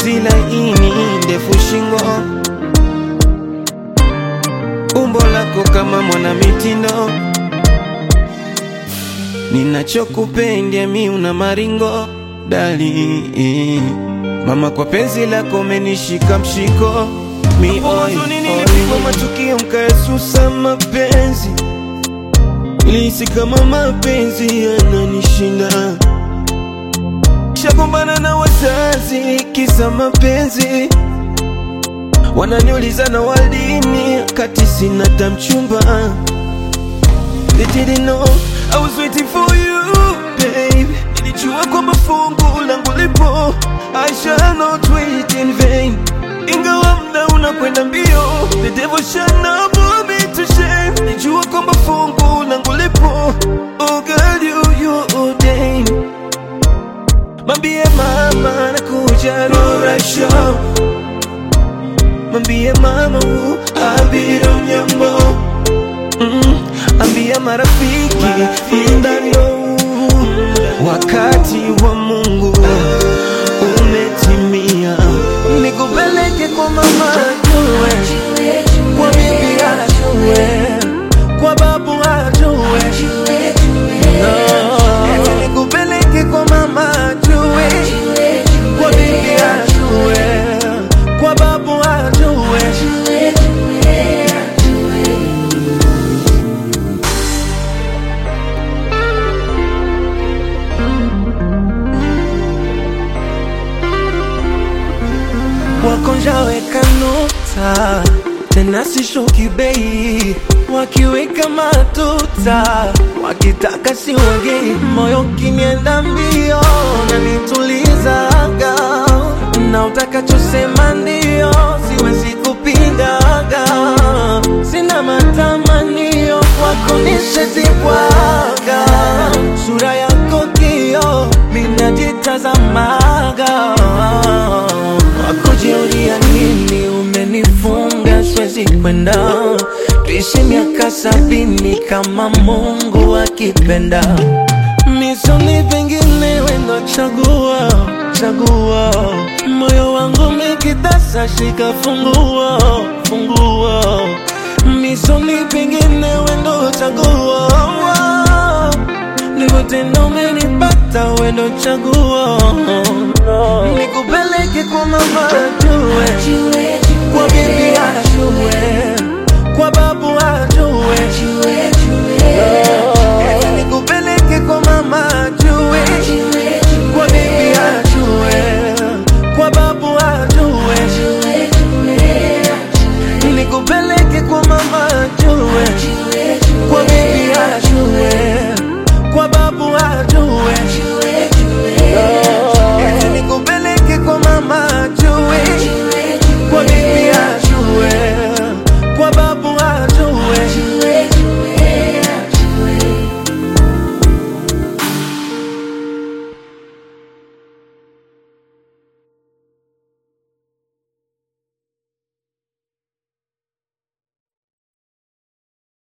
ngozi laini, ndefu shingo, umbo lako kama mwana mitindo, ninachokupenda mi una maringo dali mama, kwa penzi lako menishika mshiko mi oi, nilipigwa matukio mkaesusa mapenzi, nilihisi kama mapenzi yananishinda shagombana na wazazi kisa mapenzi, wananiuliza na waldini kati sina tamchumba. They didn't know I was waiting for you babe, nilijua kwamba fungu langu lipo, I shall not wait in vain. Ingawa mda unakwenda mbio, the devil shall not put me to shame. Nilijua kwamba fungu langu lipo, oh girl you you ordained Mambie mama nakuja Rura Show Mambie mama u Abiro Nyambo mm, Ambia marafiki Mdano Wakati wa Mungu Umetimia Nikupeleke kwa mama ajue Kwa bibi ajue Kwa babu ajue No, nikupeleke kwa mama ajue, kwa bibi ajue, kwa babu ajue. Wakonjaweka nota tena sishuki bei, wakiweka matuta, wakitaka si wagei, moyo kinienda mbio na nitulizaga, na utakachosema ndio, siwezi kupingaga, sina matamanio kwako nishazibwaga, sura yako kio minajitazamaga wakujiulia nini umenifunga siwezi kwenda tuishi miaka sabini kama mungu akipenda misoni pengine wendo chagua chagua moyo wangu mikitasa shika fungua fungua misoni pengine wendo chagua Nivotendo umenipata wendo chagua Nikupeleke kwa mama ajue Kwa bibi ajue Kwa babu ajue Nikupeleke kwa mama ajue Kwa bibi ajue Kwa babu ajue Nikupeleke kwa